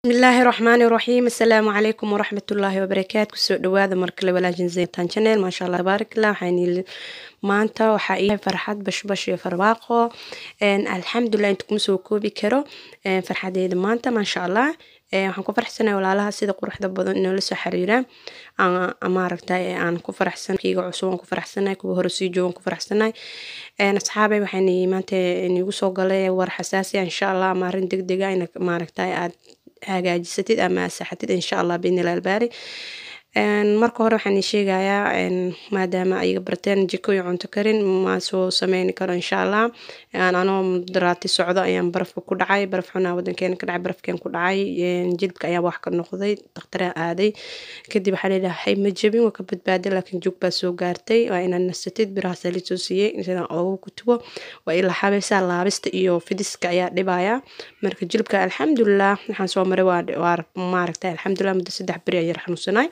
bismillaahi raxmaani raxiim assalaamu calaykum waraxmatullaahi wabarakaatu kusoo dhawaada markale walaajin zeytaan channel maasha allah tabaarakallah waxaan maanta waxaa ii farxad bashbash iyo farwaaqo alxamdulilah inta kuma soo koobi karo farxadeeda maanta maasha allah waxaan ku faraxsanahay walaalaha sida quruxda badan inoola soo xiriiraan maaragtay aan ku faraxsan kiiga cusub aan ku faraxsanahay kuwa hore sii joogan ku faraxsanahay asxaabay waxaan maanta inigu soo galay war xasaasi insha allah ama arrin deg dega in maaragtay aad hagaajisatid ama asaxatid insha allah biidnillah albaari marka hore waxaan ii sheegayaa maadaama ayaga barteen jiko iyo cunto karin ma soo sameyni karo insha allah anoo daraati socdo ayaan barafka ku dhacay baraf xunaa wadankeena ka dhacay barafkeen ku dhacay jilka ayaa wax ka noqday dakhtaraha aaday kadib waxaa leedahay ma jebin waa ka badbaaday laakiin jug baa soo gaartay waa inaad nasatid biraha saliid soo siiyey sidaan oogu kutubo waa ila xabaysaa laabista iyo fidiska ayaa dhibaya marka jilbka alxamdulilah waxaan soo maray waa maaragtay alxamdulilah muddo saddex beri ayar xanuunsanay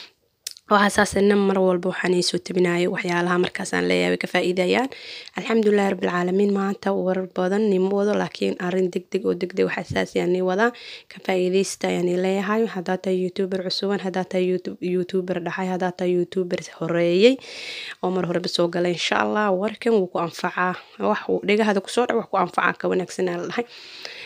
waxaa saasana mar walba waxaan iisoo tabinayo waxyaalaha markaasaan leeyahay way ka faa'iidayaan alxamdulilahi rabbilcaalamiin maanta warar badan nimo wado laakiin arrin deg deg oo deg deg wax asaasi aan nii wadaa ka faa'iidaysta ayaan ii leeyahay haddaa tahay youtuber cusuban haddaa tahay youtuber dhaxay haddaa tahay youtuber horeeyey oo mar horeba soo galay insha allah warkan wuu ku anfacaa wax uu dhegahada kusoo dhac wax ku anfacaa ka wanaagsanaa la dhahay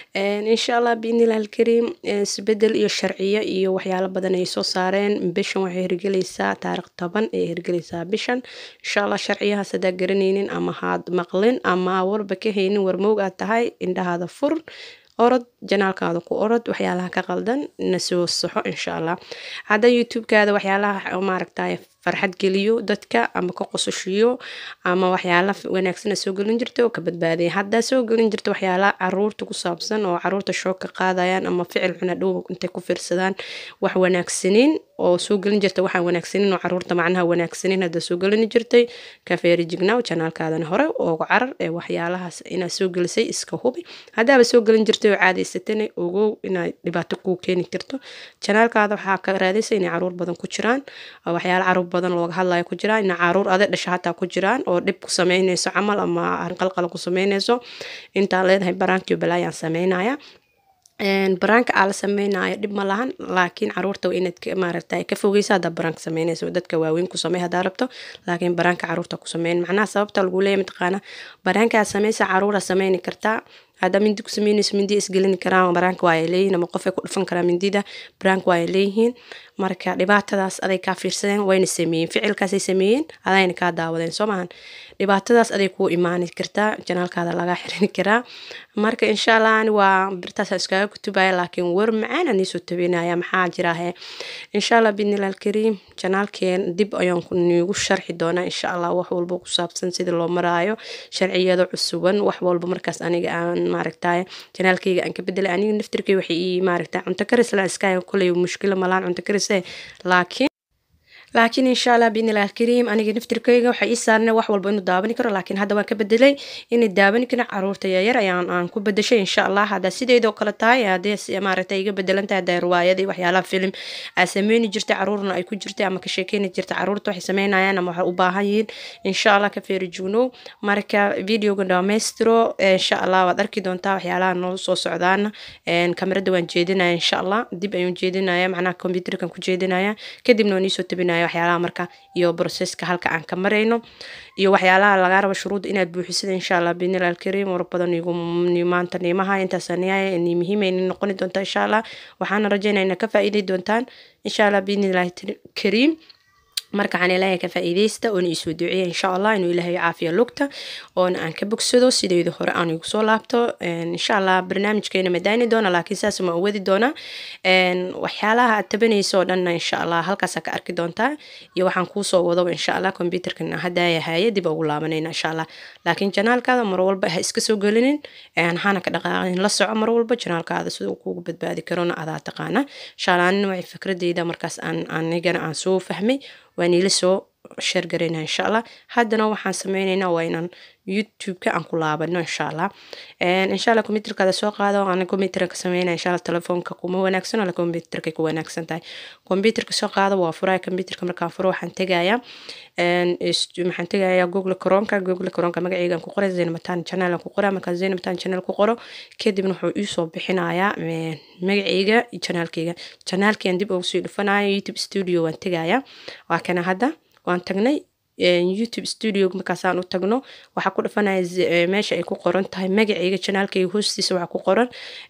insha allah biidnilah alkariim isbedel iyo sharciyo iyo waxyaalo badan ay soo saareen bishan waxay hirgelaysaa taarikh toban ay hirgelaysaa bishan insha allah sharciyahaas haddaa garanaynin ama haad maqlin ama warba ka haynin warmoog aad tahay indhahaada fur orod janaalkaada ku orod waxyaalaha ka qaldan na soo saxo insha allah hadda youtube-kaada waxyaalaha maaragtay farxad geliyo dadka ama ka qososhiyo ama waxyaala wanaagsan soo gelin jirta oo ka badbaadaya haddaa soo gelin jirta waxyaala caruurta ku saabsan oo caruurta shoog ka qaadayaan ama ficil xuna dhow intay ku fiirsadaan wax wanaagsanin oo soo gelin jirta waxaan wanaagsanin oo caruurta macnaha wanaagsanin haddaa soo gelin jirtay ka feeri jignaw janaalkaadana hore oogu carar ee waxyaalahaas inaad soo gelisay iska hubi haddaaba soo gelin jirtay oo caadaysatana ogow inay dhibaato kuu keeni karto janaalkaada waxaa ka raadaysa inay caruur badan ku jiraan waxyaala caruur badan looga hadlayo ku jiraan ina caruur ade dhasha hataa ku jiraan oo dhib ku sameynayso camal ama qalqala ku sameynayso intaan leedahay baraankiyo balaayaan sameynaya baraanka aa la sameynaayo dhib ma lahan laakiin caruurta waa inaad maaragtay ka fogeysa haddaa baraanka sameynayso dadka waaweyn ku samey haddaa rabto laakiin baraanka caruurta ku sameyn macnaha sababta lagu leeyahy mataqaana baraanka aad sameysa caruura sameyni kartaa haddaa mindi ku sameynayso mindi isgelini karaan baraanka waa ay leeyihin ama qofay ku dhufan karaa mindida baraanka waa ay leeyihiin marka dhibaatadaas aday kaa fiirsadeen wayna sameeyeen ficilkaasay sameeyeen adayna kaa daawadeen soo maahan dhibaatadaas aday kuu imaani kartaa janaalkaada lagaa xirini karaa marka insha allah ani waa birtaas iskaga kutubaya laakiin war macaan aan iisoo tabinaya maxaa jiraahe insha allah bidnillah alkariim janaalkeen dib ayaan niigu sharxi doonaa insha allah wax walba ku saabsan sida loo maraayo sharciyada cusuban wax walba markaas aniga aan maaragtay janaalkayga aan ka bedelay aniga naftirkay waxay ii maaragtay cunto karis la iska kuley mushkilo malaan cunto karise laakiin laakiin insha allah biidnillah alkariim aniga naftirkayga waxay ii saarnay wax walba inuu daawani karo laakiin hadda waan ka bedelay inay daawani karin caruurta yaryar ayaan aan ku bedeshay insha allah haddaa sideedoo kale tahay haddee maaragtay iga bedelan tahay haddaa riwaayadii waxyaalaha film aa sameyni jirtay caruurna ay ku jirtay ama ka sheekeyni jirtay caruurta waxay sameynayaan ama waxay u baahan yihiin insha allah ka feeri jugnow marka videoga dhammaystiro insha allah waad arki doontaa waxyaalaha noo soo socdaana kamarada waan jeedinaya insha allah dib ayaan jeedinaya macnaha computerkan ku jeedinaya kadibna waan iisoo tabinaya waxyaalaha marka iyo broseska halka aan ka marayno iyo waxyaalaha lagaa rabo shuruudda inaad buuxisada insha allah biidnillah alkariim war badan igu maanta niimaha intaasaniyaaya ni muhiimayni noqoni doonta insha allah waxaana rajaynaya ina ka faa'iiday doontaan insha allah biidnillahi kariim marka waxaan ilaahay ka faa'iidaysta oona iisoo duceeya insha allah inuu ilaahay caafiya lugta oona aan ka bogsado sidayda hore aan igu soo laabto insha allah barnaamijkeena madaani doona laakiin saas ma wadi doona waxyaalaha aad tabanayso oo dhanna insha allah halkaasaa ka arki doontaa iyo waxaan kuusoo wadaba insha allah computerkan haddaaya haye dib ugu laabanayna insha allah laakiin janaalkaada mar walba ha iska soo gelinin hana ka dhaqaaqin la soco mar walba janaalkaada sida uu kuugu badbaadi karona adaa taqaana insha allah anina waxay fikradeyda markaas aan anigana aan soo fahmay waan ila soo sheer garaynaa insha allah haddana waxaan sameynaynaa waa inaan youtube-ka aan ku laabano insha allah insha allah computerkaada soo qaado aan computer ka sameynaya insha allah telefoonka kuma wanaagsan ala computerka ku wanaagsan tahay computerka soo qaado waa furaya computerka markaan furo waxaan tegayaa maxaan tegayaa google cronka google cronka magaceygaan ku qoray zaynamatan channel aan ku qoraa markaan zaynamatan channel ku qoro kadibna wuxuu iisoo bixinayaa magaceyga iyo channelkeyga channelkeyaan dib ugu sii dhufanaya youtube studio waan tegayaa waa kana hadda waan tagnay youtube studio markaasaan u tagno waxaa ku dhufanaya meesha ay ku qoran tahay magaceyga channelkeyga hoostiisa waxaa ku qoran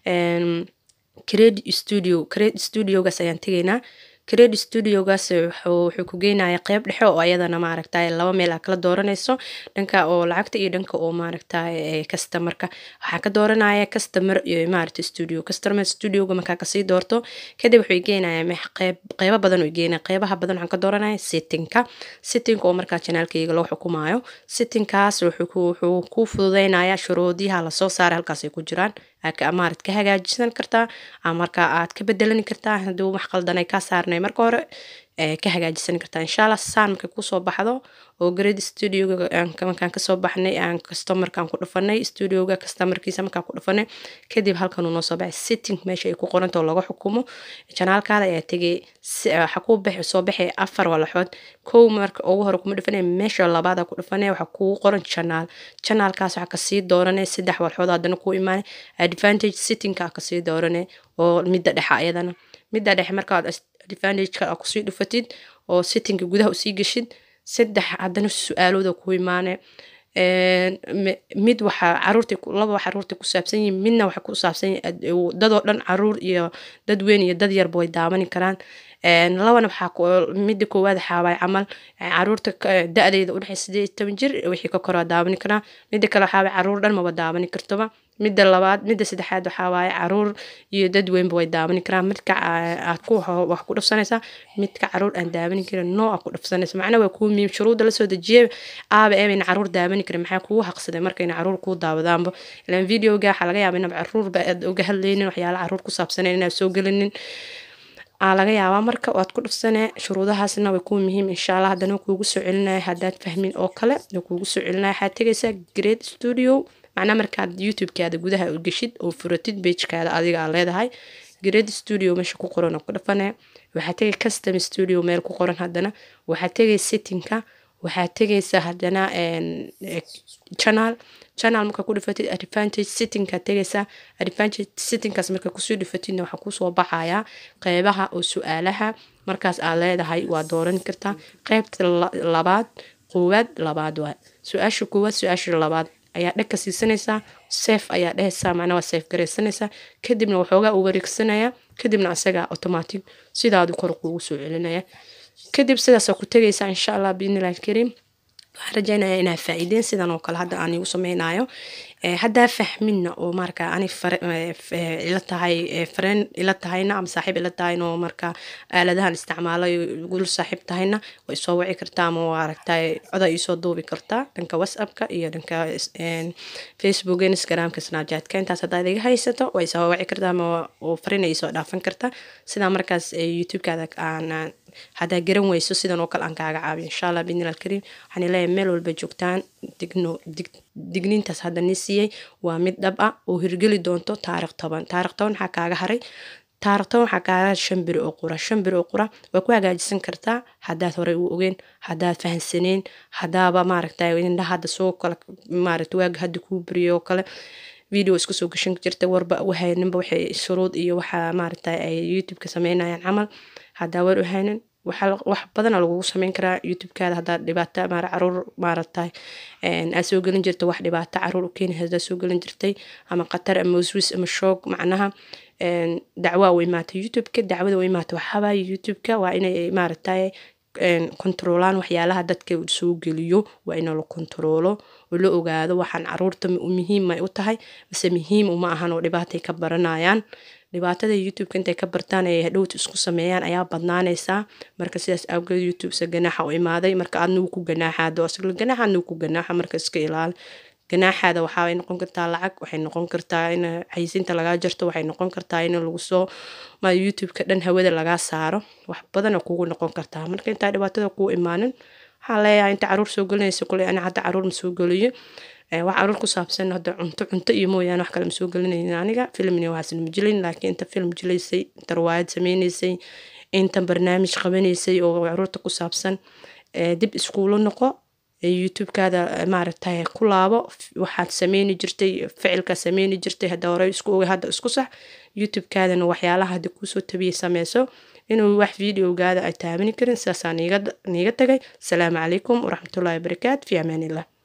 credit studio credit studiogaas ayaan tegaynaa credit studiogaas wuxuu ku geynaya qeyb dhexe oo ayadana maaragtay laba meel aa kala dooranayso dhanka oo lacagta iyo dhanka oo maaragtay customerka waxaa ka dooranaya customer iyo maaragta studio customer studioga markaa kasii doorto kadib wuxuu geynaya qeyb qeybo badan uu geynaya qeybaha badan waxaan ka dooranaya settingka settingka oo markaa janaalkayga loo xukumaayo settingkaas wuxuu ku fududeynaya shuruudiyaha lasoo saaray halkaas ay ku jiraan maarad ka hagaajisan kartaa marka aad ka bedelani kartaa haddii wax qaldan ay kaa saarnay marka hore ka hagaajisan kartaa insha allah saan markay kusoo baxdo oo grade studioga markaan kasoo baxnay aan customerkaan ku dhufanay studioga customerkiisa markaan ku dhufanay kadib halkan uu noo soo baxay setting meesha ay ku qoranta oo laga xukumo janaalkaada ayaa tegay waxa ku baxay soo baxay afar walaxood kow marka ugu hore kuma dhufanay meesha labaada ku dhufanay waxaa kugu qoran janaal janaalkaas waxaa kasii dooranay saddex walxood haddana ku imaanay advantage settingka kasii dooranay oo midda dhexa ayadana midda dhexe markaad advantageka aa kusii dhufatid oo settingka gudaha usii geshid saddex haddana su-aalooda ku imaane mid waxaa caruurta laba caruurta ku saabsan yihin midna waxa ku saabsan dadoo dhan caruur iyo dad weyn iyo dad yarba way daawani karaan labana waxaa midda koowaad waxaawaay camal caruurta da-deeda udhexey sideed iyo toban jir wixii ka koraa daawani karaa midda kale waxaawaay caruur dhan maba daawani kartoba midda labaad midda saddexaad waxaa waaye caruur iyo dad weynba way daawani karaan midka aad ku wax ku dhufsanaysaa midka caruur aan daawani karin noo aa ku dhufsanaysa macna waa kuu miim shuruudda lasoo dejiyay aaba eebayna caruur daawani karin maxaa kugu haqsaday markayna caruur kuu daawadaanba ilaan videoga waxaa laga yaaba inaba caruurba aad uga hadlaynin waxyaala caruur ku saabsanayn inaad soo gelinin aa laga yaabaa marka waad ku dhufsanee shuruudahaasna way kuu muhiim insha allah haddana kuugu soo celinaya haddaad fahmin oo kale kuugu soo celinaya waxaad tegaysaa great studio macnaa markaad youtube-kaada gudaha u geshid oo furatid bagekaada adiga aa leedahay great studio meesha ku qoran oo ku dhafane waxaad tegay custom studio meel ku qoran haddana waxaad tegay settingka waxaad tegaysaa haddana channel channel markaa ku dhifatid advantage settingka tegaysaa advantage settingkaas markaa kusoo dhifatidna waxaa kusoo baxayaa qeybaha oo su-aalaha markaas aad leedahay waa dooran kartaa qeybta labaad koowaad labaad waa su-aasha koowaad su-aasha labaad ayaa dheg ka siisanaysaa seef ayaa dhehaysaa macnaa waa seef garaysanaysaa kadibna waxoogaa u wareegsanaya kadibna asagaa automatic sidaadu kor kuugu soo celinaya kadib sidaasaa ku tegaysaa insha allah biidnillahi alkariim waxaan rajaynaya inaa faa-iideen sidan oo kale hadda aan igu sameynayo haddaa fahminna oo marka ani ila tahay fareen ila tahayna ama saaxiib ila tahayna oo marka aaladahan isticmaalay gul saaxiib tahayna way soo wici kartaa ama waa aragtay coda iisoo duubi kartaa dhanka whatsappka iyo dhanka facebook instagramka snapchatka intaas haddaad iga haysato way soo wici kartaa ama fariina iisoo dhaafan kartaa sidaa markaas youtube-kaada aan haddaa garan weyso sidan oo kale aan kaaga caabiyo insha allah biidnillah alkariim waxaan leeyahay meel walba joogtaan digno dig digniintaas hadda nii siiyey waa mid dhab ah oo hirgeli doonto taarikh toban taarikh toban waxaa kaaga haray taarikh toban waxaa kaaga shan beri oo qura shan beri oo qura waa ku hagaajisan kartaa haddaad horey u ogeen haddaad fahansaneen haddaaba maaragtay indhaha hadda soo kale maaragta waaga hadda kuu beriyo oo kale video isku soo gashan jirta warba wahayninba waxay shuruud iyo waxaa maaragtay ay youtube-ka sameynayaan camal haddaa war u haynin wax badana lagugu sameyn karaa youtube-kaada haddaad dhibaato maar caruur maaragtay aad soo gelin jirta wax dhibaato caruur u keeni haddaad soo gelin jirtay ama qatar ama waswis ama shoog macnaha dacwaa u imaatay youtube-ka dacwada u imaatay waxaabaa youtube-ka waa inay maaragtay kontaroolaan waxyaalaha dadka soo geliyo waa in la kontaroolo oo la ogaado waxaan caruurta muhiim ay u tahay mise muhiim uma ahan oo dhibaatay ka baranayaan dhibaatada youtube-ka intay ka bartaan ay hadhowta isku sameeyaan ayaa badnaanaysaa marka sidaas awgeed youtube-sa ganaaxa u imaaday marka aadna wuu ku ganaaxaado asagla ganaaxa adna wuu ku ganaaxa marka iska ilaali ganaaxaada waxaay noqon kartaa lacag waxay noqon kartaa in xayisiinta lagaa jarto waxay noqon kartaa in lagu soo ma youtube-ka dhan hawada lagaa saaro wax badana kugu noqon kartaa marka intaa dhibaatada kuu imaanin waxaa leeyahay inta caruur soo gelinaysa kule ani hadda caruur ma soo geliyo wax caruur ku saabsan hadda cunto cunto iyo mooyaane wax kale ma soo gelinaynin aniga filmni waxaasna ma jilin laakiin inta film jilaysay inta riwaayad sameynaysay inta barnaamij qabanaysay oo caruurta ku saabsan dib iskuulo noqo youtube-kaada maaragtay ku laabo waxaad sameyni jirtay ficilka sameyni jirtay hadda hore isku ogay hadda isku sax youtube-kaadana waxyaalaha hadda kuusoo tabiyay sameyso inuu wax videogaada ay taabani karin sidaasaan niiga tagay asalaamu calaykum waraxmatullahi wabarakaatu fi amaanillah